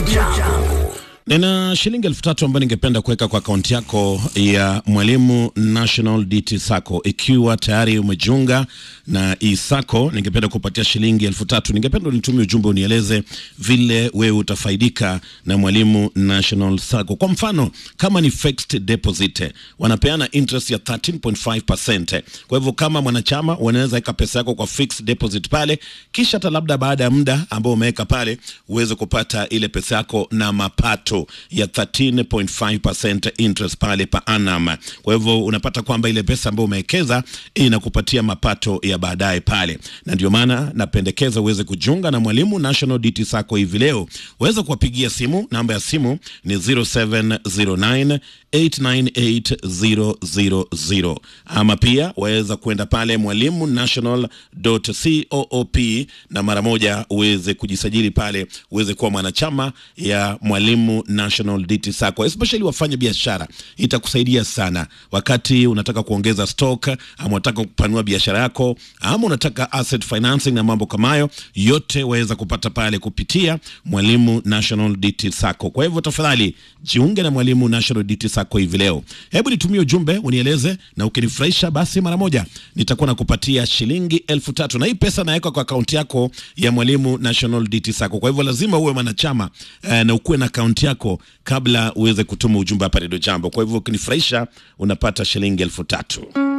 Jambo. Nina shilingi elfu tatu ambayo ningependa kuweka kwa akaunti yako ya Mwalimu National DT Sacco. Ikiwa tayari umejiunga na isako, ningependa kupatia shilingi elfu tatu. Ningependa unitumie ujumbe unieleze vile wewe utafaidika na Mwalimu National Sacco. Kwa mfano, kama ni fixed deposit, wanapeana interest ya 13.5%. Kwa hivyo kama mwanachama unaweza weka pesa yako kwa fixed deposit pale, kisha hata labda baada ya muda ambao umeweka pale uweze kupata ile pesa yako na mapato ya 13.5% interest pale pa annum. Kwa hivyo unapata kwamba ile pesa ambayo umewekeza inakupatia mapato ya baadaye pale, na ndio maana napendekeza uweze kujiunga na Mwalimu National DT Sacco hivi leo. Uweze kuwapigia simu, namba ya simu ni 0709 898000 ama pia waweza kwenda pale mwalimu national.coop na mara moja uweze kujisajili pale uweze kuwa mwanachama ya Mwalimu National DT Sacco, especially wafanya biashara. Itakusaidia sana wakati unataka kuongeza stock ama unataka kupanua biashara yako ama unataka asset financing na mambo kama hayo, yote waweza kupata pale kupitia Mwalimu National DT Sacco. Kwa hivyo tafadhali jiunge na Mwalimu National DT Sacco hivi leo. Hebu nitumie ujumbe unieleze, na ukinifurahisha basi mara moja nitakuwa nakupatia shilingi elfu tatu na hii pesa naweka kwa akaunti yako ya Mwalimu National DT Sacco. Kwa hivyo lazima uwe mwanachama eh, na ukuwe na akaunti yako kabla uweze kutuma ujumbe hapa Redio Jambo. Kwa hivyo ukinifurahisha unapata shilingi elfu tatu.